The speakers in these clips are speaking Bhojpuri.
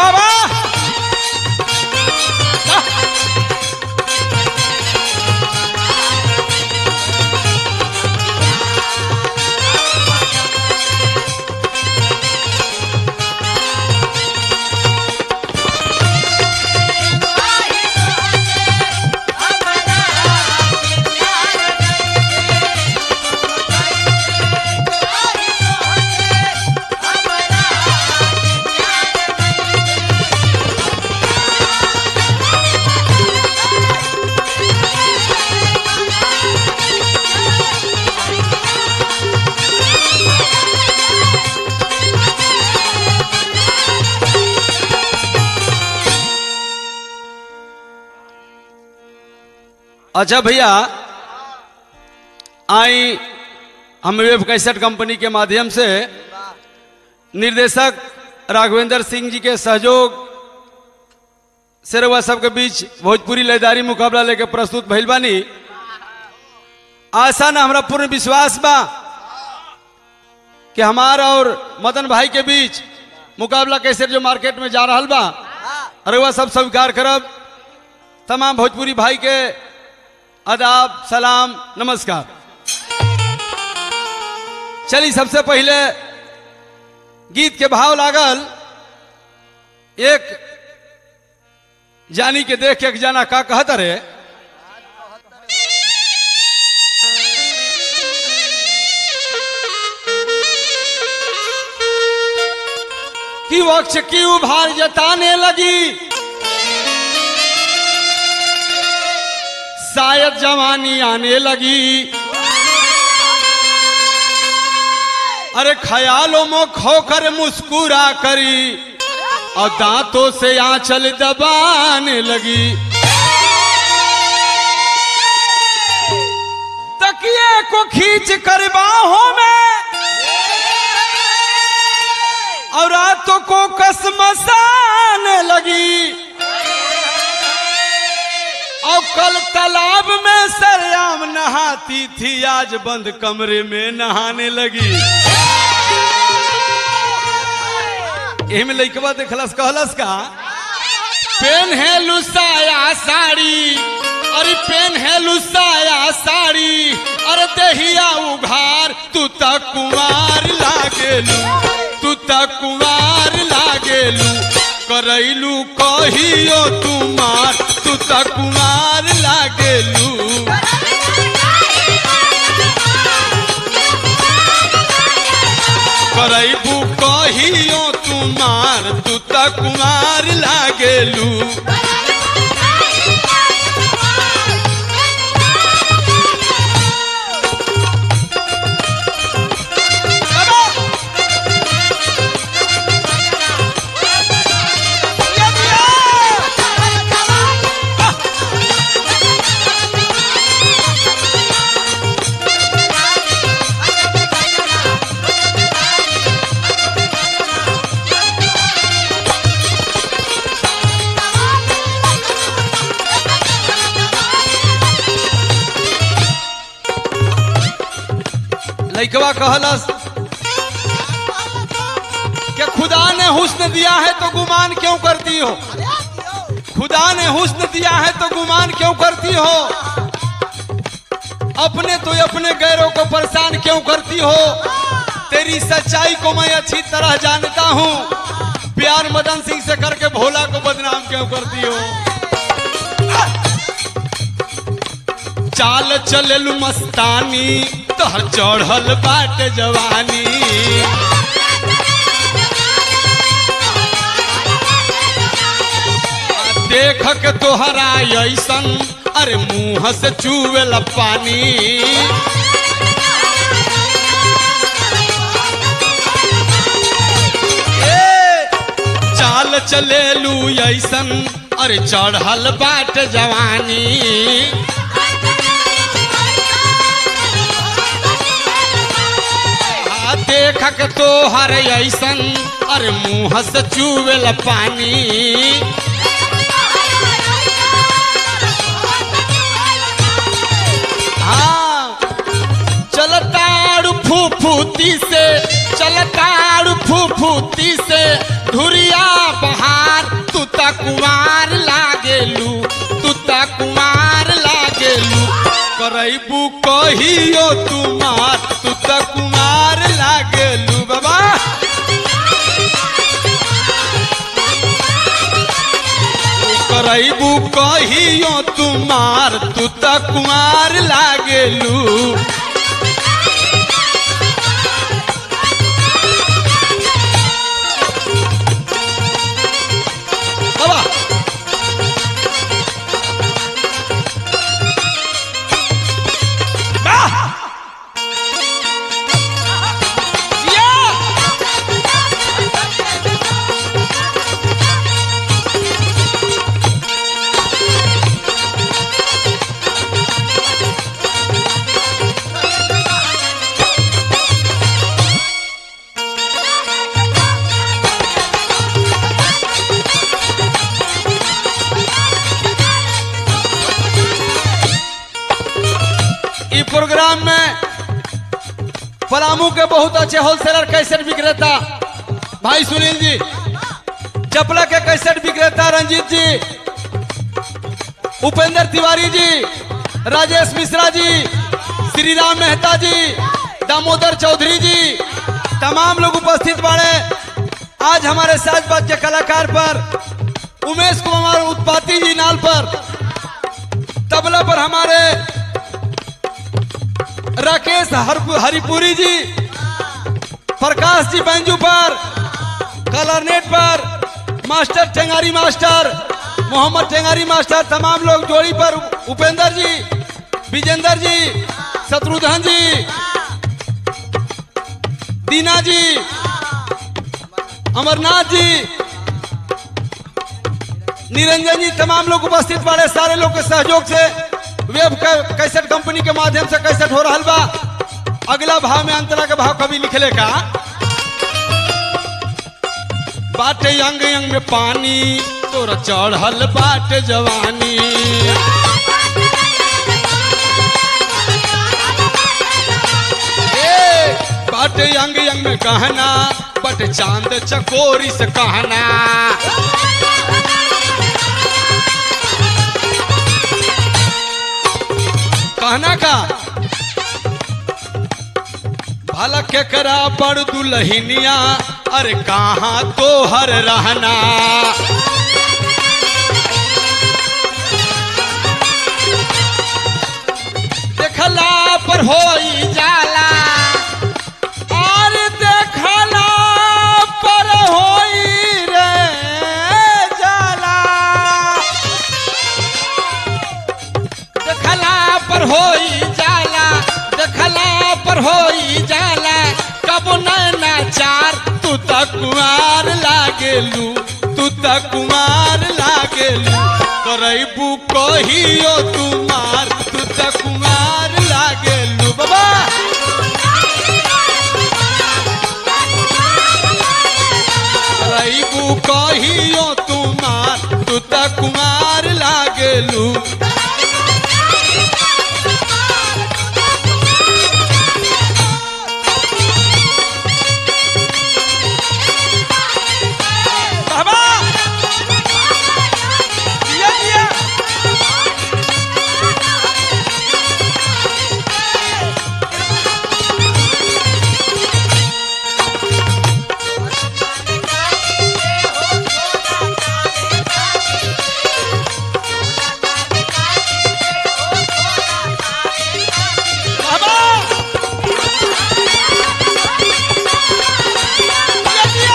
बाबा अच्छा भैया आई हम वेब कैसेट कंपनी के माध्यम से निर्देशक राघवेंद्र सिंह जी के सहयोग से रउआ सबके बीच भोजपुरी लयदारी मुकाबला लेके प्रस्तुत भइल बानी आशा ना हमरा पूर्ण विश्वास बा कि हमारा और मदन भाई के बीच मुकाबला कैसे जो मार्केट में जा रहा बा रउआ सब स्वीकार करब तमाम भोजपुरी भाई के आदाब सलाम नमस्कार चली सबसे पहले गीत के भाव लागल एक जानी के देख के एक जाना का कहत रे कि वक्ष की उभार जताने लगी शायद जवानी आने लगी अरे ख्यालों में खोकर मुस्कुरा करी और दांतों से आंचल दबाने लगी तकिए को खींच कर बाहों में और रातों को कसमसाने लगी और कल तालाब में सरयाम नहाती थी आज बंद कमरे में नहाने लगी एही में लइकवा देखलस कहलस का पेन है लुसाया साड़ी अरे पेन है लुसाया साड़ी अरे दहिया उघार तू तक कुमार लागेलू तू तक कुमार लागेलू करैलू कहियो तुमार तू तक कुमार लागेलू करैबू कहियो तुमार तू तक कुमार लागेलू लइकवा कहलस कि खुदा ने हुस्न दिया है तो गुमान क्यों करती हो खुदा ने हुस्न दिया है तो गुमान क्यों करती हो अपने तो अपने गैरों को परेशान क्यों करती हो तेरी सच्चाई को मैं अच्छी तरह जानता हूँ प्यार मदन सिंह से करके भोला को बदनाम क्यों करती हो चाल चलेलू मस्तानी तोहर चढ़ल बाट जवानी देख के तोहरा ऐसन अरे मुंह से चुवेला पानी ए, चाल चलेलू ऐसन अरे चढ़ल बाट जवानी आ देख के तोहर ऐसन अरे मुंह से चुवेला पानी हाँ चलताड़ू फूफूती से चलताड़ू फूफूती से धुरिया बहार त कुमार लागेलू तू त कुमार लागेलू करैबू कहियो तुमार तू त कुमार लागेलू बाबा करैबू कहियो तुमार तू त कुमार लागेलू बाबा ई प्रोग्राम में पलामू के बहुत अच्छे होलसेलर कैसेट विक्रेता भाई सुनील जी चपला के कैसेट विक्रेता रंजीत जी उपेंद्र तिवारी जी राजेश मिश्रा जी श्री राम मेहता जी दामोदर चौधरी जी तमाम लोग उपस्थित बाड़े आज हमारे साजबाज के कलाकार पर उमेश कुमार उत्पाती जी नाल पर तबला पर हमारे राकेश हरपु- हरिपुरी जी प्रकाश जी बैंजू पर कलरनेट पर मास्टर टेंगारी मास्टर मोहम्मद टेंगारी मास्टर तमाम लोग जोड़ी पर उपेंद्र जी विजेंद्र जी शत्रुघ्न जी दीना जी अमरनाथ जी निरंजन जी तमाम लोग उपस्थित बाड़े सारे लोग के सहयोग से वेब कै- कैसेट कंपनी के माध्यम से कैसेट हो रहा बा अगला भाव में अंतरा के भाव कभी लिखले का बाटे अंग अंग में पानी तोरा चढ़ल बाटे जवानी ए, बाटे अंग अंग में गहना बट चांद चकोरी से कहना कहना का भला के करा बड़ दुलहिनिया अरे कहाँ तो हर रहना देखला पर होई जाला और देखला पर होई रे जाला देखला पर होई जाला देखला पर होई जाला कब नैना चार तू त कुमार लागेलू तू त कुमार लागेलू करैबू कहियो तुमार तू त कुमार लागेलू बाबा करैबू कहियो तुमार तू त कुमार लागेलू बाबा दिया दिया बाबा दिया दिया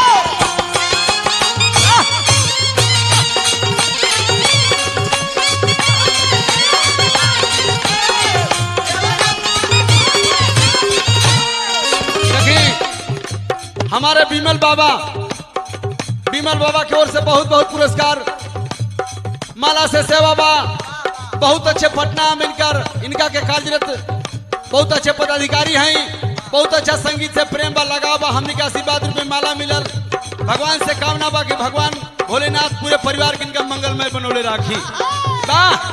देखी हमारे बिमल बाबा बिमल बाबा की ओर से बहुत बहुत पुरस्कार माला से सेवा बा बहुत अच्छे पटना में इनकर इनका के कार्यरत बहुत अच्छे पदाधिकारी हैं बहुत अच्छा संगीत से प्रेम बा लगाव बा हमने के आशीर्वाद रूप में माला मिलल भगवान से कामना बा कि भगवान भोलेनाथ पूरे परिवार के इनका मंगलमय बनौले राखी वाह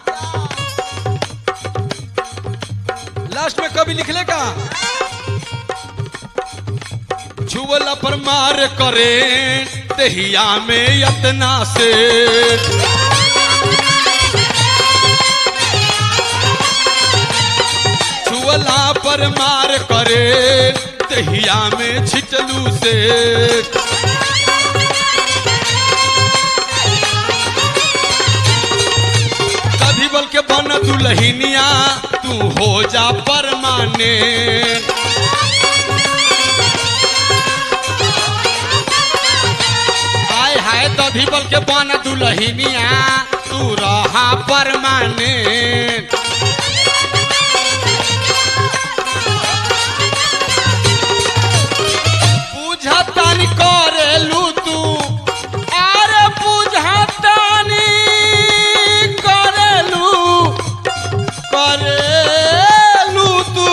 लास्ट में कभी लिखले का छुवला पर मार करे दहिया में यतना से छुअला पर मार करे दहिया में छिटलू से कभी बल के बन दुलहिनिया तू हो जा परमाने हाय हाय दधी बल के बन दुलहिनिया तू रहा परमाने पूछतानी करेलू तू अरे पूछतानी करेलू करेलू तू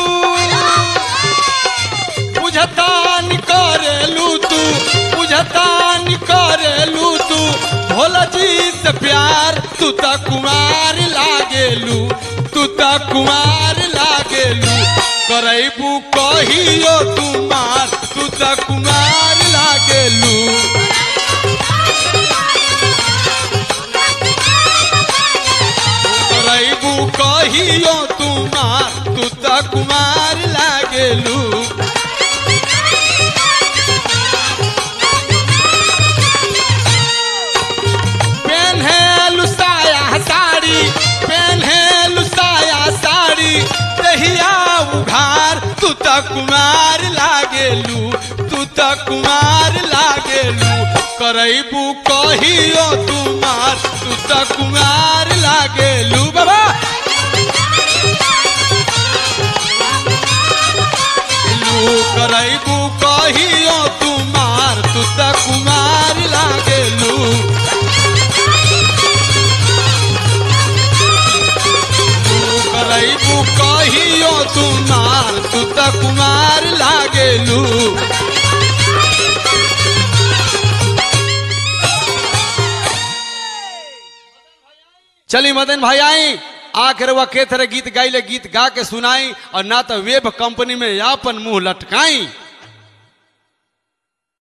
पूछतानी करेलू तू पूछतानी करेलू तू भोला जी से प्यार तू त कुमार लागेलू तू त कुमार लागेलू करैबू कहियो तुमार तू त कुमार लागेलू करैबू कहियो तुमार तू त कुमार लागेलू पेन्हेलु साया साड़ी पेन्हेलु साया साड़ी दहिया उघार तू त कुमार लागेलू तू त कुमार लागेलू करैबू कहियो तुमार तू त कुमार लागेलू बाबा लू करैबू कहियो तुमार तू त कुमार लागेलू तू करैबू कहियो तुमार तू त कुमार लागेलू चली मदन भाई आई आखिर वह के तरह गीत गाइले गीत गा के सुनाई और ना तो वेब कंपनी में अपन मुंह लटकाई